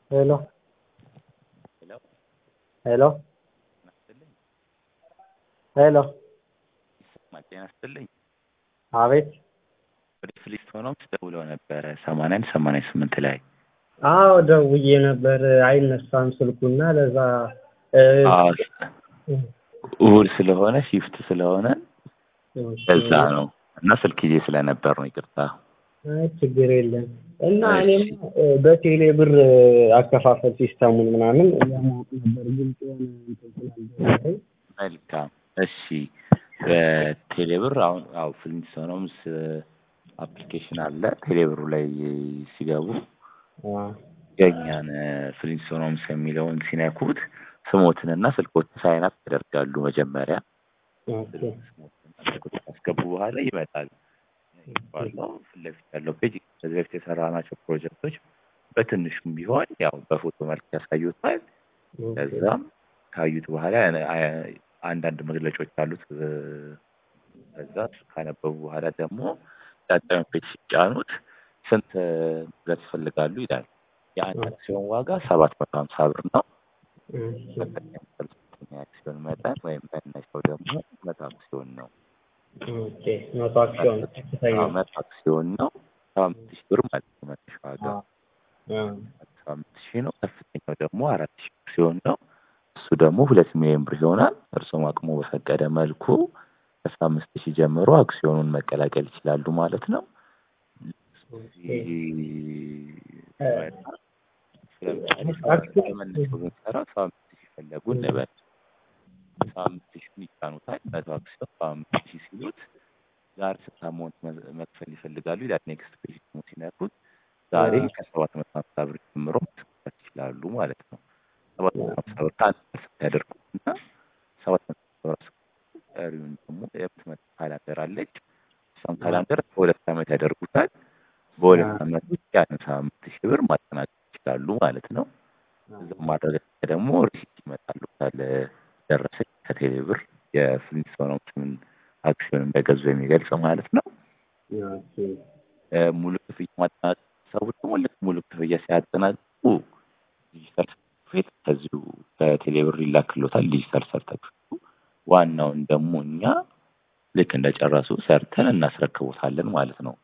ሄሎ ሄሎ ሄሎ ጤና ይስጥልኝ። ሄሎ ይሰማል? ጤና ይስጥልኝ። አቤት ወደ ፍሊስቶኖምስ ደውለው ነበረ ሰማንያ አንድ ሰማንያ ስምንት ላይ አዎ ደውዬ ነበር አይነሳም ስልኩና ለዛ እ፣ አዎ፣ እሑድ ስለሆነ ሺፍት ስለሆነ ለዛ ነው እና ስልክ ይዤ ስለነበር ነው። ይቅርታ። አይ ችግር የለም እና እሺ። እኔም እ፣ በቴሌ ብር እ፣ አከፋፈል ሲስተሙን ምናምን ለማወቅ ነበር ግልጽ የሆነ እንትን ስላልደረሰኝ መልካም እሺ። በቴሌብር አሁን አዎ ፍሊስቶኖምስ አፕሊኬሽን አለ። ቴሌብሩ ላይ ሲገቡ አ፣ የእኛን ፍሊስቶኖምስ የሚለውን ሲነኩት ስሞትንና ስልኮትን ሳይናፕ ያደርጋሉ መጀመሪያ ኦኬ ካስገቡ በኋላ ይመጣል ባለው ፊት ለፊት ያለው ፔጅ ከዚህ በፊት የሰራናቸው ፕሮጀክቶች በትንሹም ቢሆን ያው በፎቶ መልክ ያሳዩታል። ከዛም ካዩት በኋላ አ- አንዳንድ መግለጫዎች አሉት። እ፣ ከዛ እሱ ካነበቡ በኋላ ደግሞ ቀጣዩን ፔጅ ሲጫኑት ስንት መግዛት ይፈልጋሉ ይላል። የአንድ አክሲዮን ዋጋ ሰባት መቶ ሀምሳ ብር ነው። ከፍተኛ ከፍተኛ አክሲዮን መጠን ወይም መነሻው ደግሞ መቶ አክሲዮን ነው። ኦኬ መቶ አክሲዮን ከፍተኛ አዎ፣ መቶ አክሲዮን ነው። ሰባ አምስት ሺህ ብር ማለት ነው መነሻ ዋጋ አ፣ አ፣ ሰባ አምስት ሺህ ነው። ከፍተኛው ደግሞ አራት ሺህ አክሲዮን ነው። እሱ ደግሞ ሁለት ሚሊዮን ብር ይሆናል። እርሱም አቅሙ በፈቀደ መልኩ ከአስራ አምስት ሺህ ጀምሮ አክሲዮኑን መቀላቀል ይችላሉ ማለት ነው። ስለመነሻው ብንሰራ ሰባ አምስት ሺህ ፈለጉ እንበል። ሰባ አምስት ሺህ ይጫኑታል። መቶ አክሲዮን ሰባ አምስት ሺህ ሲሉት ዛሬ ስንት አማውንት መ- መክፈል ይፈልጋሉ ይላል። ኔክስት ፔጅ ደግሞ ሲነኩት ዛሬ ከሰባት መቶ ሀምሳ ብር ጀምሮ ማስከፈል ይችላሉ ማለት ነው። ሰባት መቶ ሀምሳ ብር ከአንድ ፐርሰንት ያደርጉትና ሰባት መቶ ሀምሳ ብር አስከፍለው ቀሪውን ደግሞ የምትመጣ ካላንደር አለች። እሷን ካላንደር በሁለት ዓመት ያደርጉታል። በሁለት አ። ዓመት ውስጥ ያንን ሰባ አምስት ሺህ ብር ማጠናቀቅ ይችላሉ ማለት ነው። እዛ ማረጋገጫ ደግሞ ሪሲት ይመጣሉ ካለ ደረሰኝ ከቴሌ ብር የፍሊንስቶኖምስን አክሲዮን እንደገዙ የሚገልጽ ማለት ነው። ኦኬ እ፣ ሙሉ ክፍያ ማጠናቀቅ ሰው ደግሞ ልክ ሙሉ ክፍያ ሲያጠናቅቁ ዲጂታል ሰርተፊኬት ከዚሁ ከቴሌ ብር ይላክሎታል። ዲጂታል ሰርተፊኬቱ ዋናውን ደግሞ እኛ ልክ እንደጨረሱ ሰርተን እናስረክቦታለን ማለት ነው።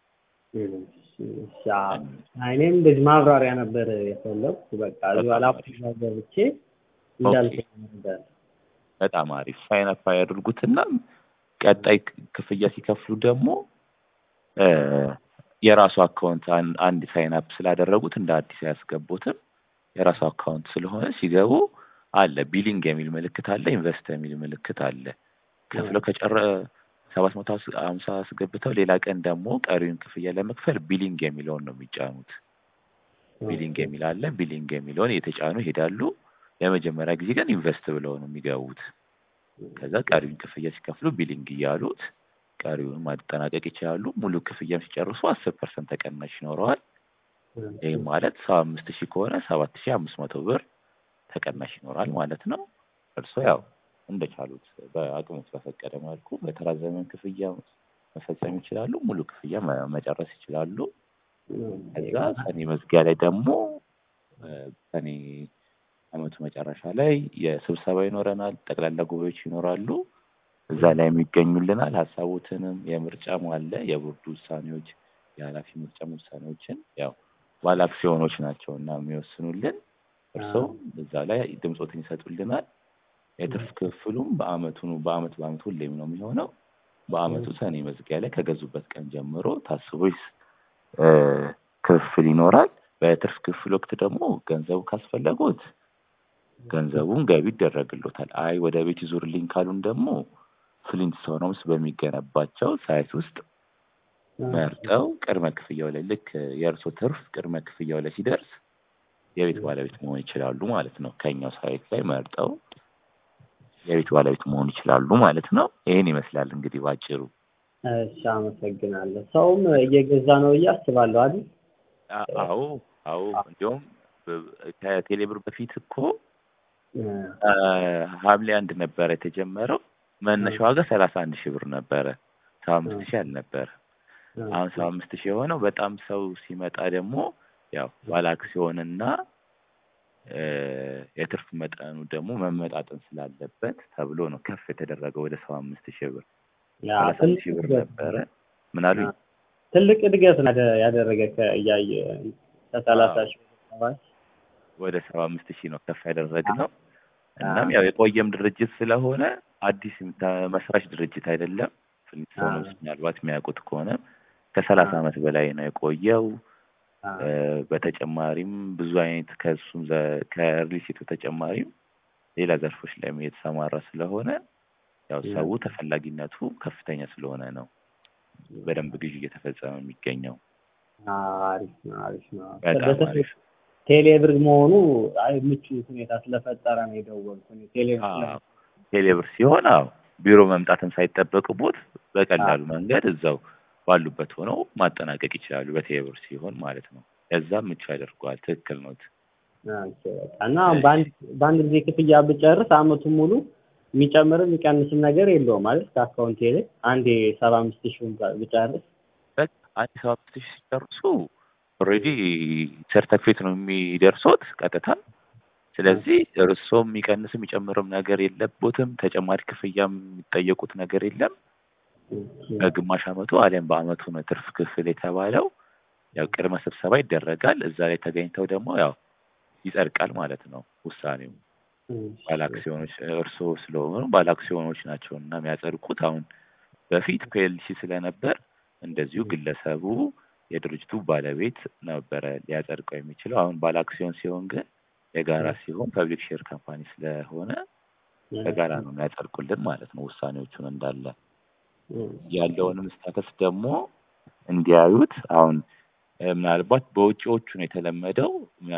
እሺ፣ አዎ። እኔም እንደዚህ ማብራሪያ ነበር የፈለኩት። በቃ እዚህ በኋላ በጣም ገብቼ እንዳልኩህ ነበር። በጣም አሪፍ ሳይን አፕ ያደርጉትና ቀጣይ ክ- ክፍያ ሲከፍሉ ደግሞ እ፣ የራሱ አካውንት አን- አንድ ሳይን አፕ ስላደረጉት እንደ አዲስ አያስገቡትም። የራሱ አካውንት ስለሆነ ሲገቡ አለ ቢሊንግ የሚል ምልክት አለ፣ ኢንቨስት የሚል ምልክት አለ። ከፍለው ከጨረ ሰባት መቶ ሀምሳ አስገብተው ሌላ ቀን ደግሞ ቀሪውን ክፍያ ለመክፈል ቢሊንግ የሚለውን ነው የሚጫኑት። ቢሊንግ የሚል አለ። ቢሊንግ የሚለውን እየተጫኑ ይሄዳሉ። ለመጀመሪያ ጊዜ ግን ኢንቨስት ብለው ነው የሚገቡት። ከዛ ቀሪውን ክፍያ ሲከፍሉ ቢሊንግ እያሉት ቀሪውን ማጠናቀቅ ይችላሉ። ሙሉ ክፍያም ሲጨርሱ አስር ፐርሰንት ተቀናሽ ይኖረዋል። ይህ ማለት ሰባ አምስት ሺህ ከሆነ ሰባት ሺህ አምስት መቶ ብር ተቀናሽ ይኖራል ማለት ነው። እርሶ ያው እንደቻሉት በአቅሙት በፈቀደ መልኩ በተራዘመ ክፍያ መፈጸም ይችላሉ። ሙሉ ክፍያ መ- መጨረስ ይችላሉ። ከዛ ሰኔ መዝጊያ ላይ ደግሞ እ፣ ሰኔ አመቱ መጨረሻ ላይ የስብሰባ ይኖረናል። ጠቅላላ ጉባኤዎች ይኖራሉ። እዛ ላይ የሚገኙልናል። ሀሳቦትንም የምርጫም አለ የቦርዱ ውሳኔዎች፣ የኃላፊ ምርጫም ውሳኔዎችን ያው ባለ አክሲዮኖች ናቸው እና የሚወስኑልን እርስዎ እዛ ላይ ድምፆትን ይሰጡልናል። የትርፍ ክፍሉም በአመቱ ነው በአመት በአመት ሁሌም ነው የሚሆነው። በአመቱ ሰኔ መዝጊያ ላይ ከገዙበት ቀን ጀምሮ ታስቦ ይስ- እ፣ ክፍል ይኖራል። በትርፍ ክፍል ወቅት ደግሞ ገንዘቡ ካስፈለጉት ገንዘቡን ገቢ ይደረግሎታል። አይ ወደ ቤት ይዙርልኝ ካሉን ደግሞ ፍሊንትስቶንስ በሚገነባቸው ሳይት ውስጥ መርጠው ቅድመ ክፍያው ላይ ልክ የእርሶ ትርፍ ቅድመ ክፍያው ላይ ሲደርስ የቤት ባለቤት መሆን ይችላሉ ማለት ነው። ከኛው ሳይት ላይ መርጠው የቤት ባለቤት መሆን ይችላሉ ማለት ነው። ይህን ይመስላል እንግዲህ ባጭሩ። እሺ፣ አመሰግናለሁ። ሰውም እየገዛ ነው ብዬ አስባለሁ አይደል? አ- አዎ አዎ። እንዲሁም በ- ከቴሌብር በፊት እኮ እ፣ አ፣ ሐምሌ አንድ ነበረ የተጀመረው። መነሻ ዋጋ ሰላሳ አንድ ሺህ ብር ነበረ። ሰባ አምስት ሺህ አልነበረ። አሁን ሰባ አምስት ሺህ የሆነው በጣም ሰው ሲመጣ ደግሞ ያው ባለ አክሲዮንና እ የትርፍ መጠኑ ደግሞ መመጣጠን ስላለበት ተብሎ ነው ከፍ የተደረገው ወደ ሰባ አምስት ሺህ ብር ያ ሰላሳ ትልቅ ሺህ ብር እድገት ነበረ። ምን አሉኝ? ትልቅ እድገት ነው ያደ- ያደረገ ከእያየ ከሰላሳ አዎ። ሺህ ሰባት ወደ ሰባ አምስት ሺህ ነው ከፍ ያደረግነው። እናም ያው የቆየም ድርጅት ስለሆነ አዲስ የምታ- መስራች ድርጅት አይደለም። ፍሊንስቶንስ ምናልባት የሚያውቁት ከሆነ ከሰላሳ ዓመት በላይ ነው የቆየው። እ በተጨማሪም ብዙ አይነት ከእሱም ዘ- ከሪልስቴቱ ተጨማሪም ሌላ ዘርፎች ላይም የተሰማራ ስለሆነ ያው ሰው ተፈላጊነቱ ከፍተኛ ስለሆነ ነው በደንብ ግዢ እየተፈጸመ የሚገኘው። አሪፍ ነው አሪፍ ነው። በጣም በተለይ አሪፍ ቴሌብር መሆኑ አይ ምቹ ሁኔታ ስለፈጠረ ነው የደወልኩት። ቴሌብር አዎ። ስለ- ቴሌብር ሲሆን አዎ ቢሮ መምጣትም ሳይጠበቅቦት በቀላሉ መንገድ እዛው ባሉበት ሆነው ማጠናቀቅ ይችላሉ። በቴሌብር ሲሆን ማለት ነው። ለዛም ምቹ ያደርገዋል። ትክክል ነው። ኦኬ፣ በቃ እና በአንድ በአንድ ጊዜ ክፍያ ብጨርስ አመቱን ሙሉ የሚጨምርም የሚቀንስም ነገር የለውም ማለት ከአካውንቴ ላይ አንዴ ሰባ አምስት ሺውን ብጨርስ በቃ አንድ ሰባ አምስት ሺህ ሲጨርሱ ኦልሬዲ ሰርተፊኬት ነው የሚደርሶት ቀጥታ። ስለዚህ እርስዎ የሚቀንስም የሚጨምርም ነገር የለቦትም። ተጨማሪ ክፍያ የሚጠየቁት ነገር የለም። በግማሽ አመቱ አሊያም በአመቱ ነው ትርፍ ክፍል የተባለው። ያው ቅድመ ስብሰባ ይደረጋል። እዛ ላይ ተገኝተው ደግሞ ያው ይጸድቃል ማለት ነው ውሳኔው። ባለአክሲዮኖች እርስዎ ስለሆኑ ባለአክሲዮኖች ናቸው እና የሚያጸድቁት። አሁን በፊት ፒኤልሲ ስለነበር እንደዚሁ ግለሰቡ የድርጅቱ ባለቤት ነበረ ሊያጸድቀው የሚችለው። አሁን ባለአክሲዮን ሲሆን ግን የጋራ ሲሆን ፐብሊክ ሼር ካምፓኒ ስለሆነ በጋራ ነው የሚያጸድቁልን ማለት ነው ውሳኔዎቹን እንዳለ ያለውንም ስታተስ ደግሞ እንዲያዩት አሁን እ ምናልባት በውጪዎቹ ነው የተለመደው እ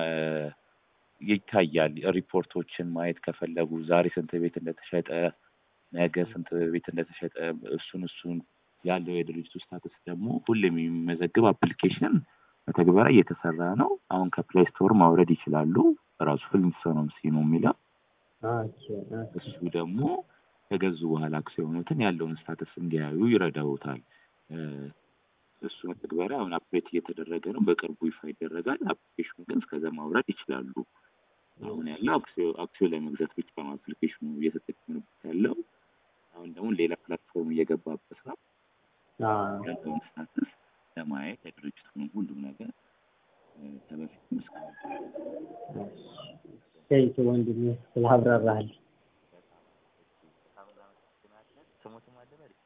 ይታያል። ሪፖርቶችን ማየት ከፈለጉ ዛሬ ስንት ቤት እንደተሸጠ፣ ነገ ስንት ቤት እንደተሸጠ እሱን እሱን ያለው የድርጅቱ ስታተስ ደግሞ ሁሌም የሚመዘግብ አፕሊኬሽን መተግበሪያ እየተሰራ ነው። አሁን ከፕሌይ ስቶር ማውረድ ይችላሉ። ራሱ ፍሊንስቶንስ ነው የሚለው እሱ ደግሞ ከገዙ በኋላ አክሲዮኖትን ያለውን ስታተስ እንዲያዩ ይረዳውታል። እ እሱ መተግበሪያ አሁን አፕዴት እየተደረገ ነው። በቅርቡ ይፋ ይደረጋል። አፕሊኬሽኑ ግን እስከዛ ማውረድ ይችላሉ። አሁን ያለው አክሲዮ አክሲዮ ላይ መግዛት ብቻ ነው አፕሊኬሽኑ እየተጠቀምንበት ያለው። አሁን ደግሞ ሌላ ፕላትፎርም እየገባበት ነው። ያለውን ስታተስ ለማየት የድርጅቱን ሁሉም ነገር እ ከበፊትም እስካሁን ቴንክ ወንድሜ ስላብራራህልኝ። ስሞትም አለ በል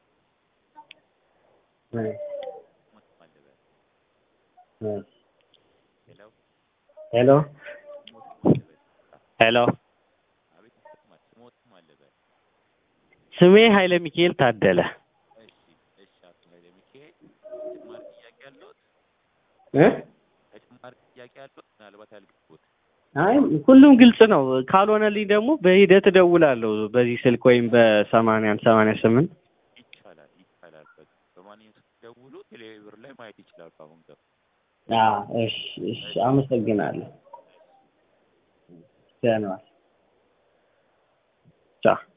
እ ስሞትም አለ በል እ ሄሎ ሄሎ ስሞትም አለ በል ሄሎ አቤት ይሰማል። ስሞትም አለ በል ስሜ ኃይለ ሚካኤል ታደለ እሺ እሺ አቶ ኃይለ ሚካኤል ተጨማሪ ጥያቄ አለዎት? እ ተጨማሪ ጥያቄ አለዎት? ምናልባት ያልገቡት አይ ሁሉም ግልጽ ነው። ካልሆነልኝ ደግሞ በሂደት እደውላለሁ በዚህ ስልክ ወይም በሰማንያ አንድ ሰማንያ ስምንት ይቻላል ይቻላል። በቃ በማንኛውም ስትደውሉ ቴሌብር ላይ ማየት ይችላሉ። አሁን ገብ እሺ እሺ አመሰግናለሁ። ደህና ዋል። ቻው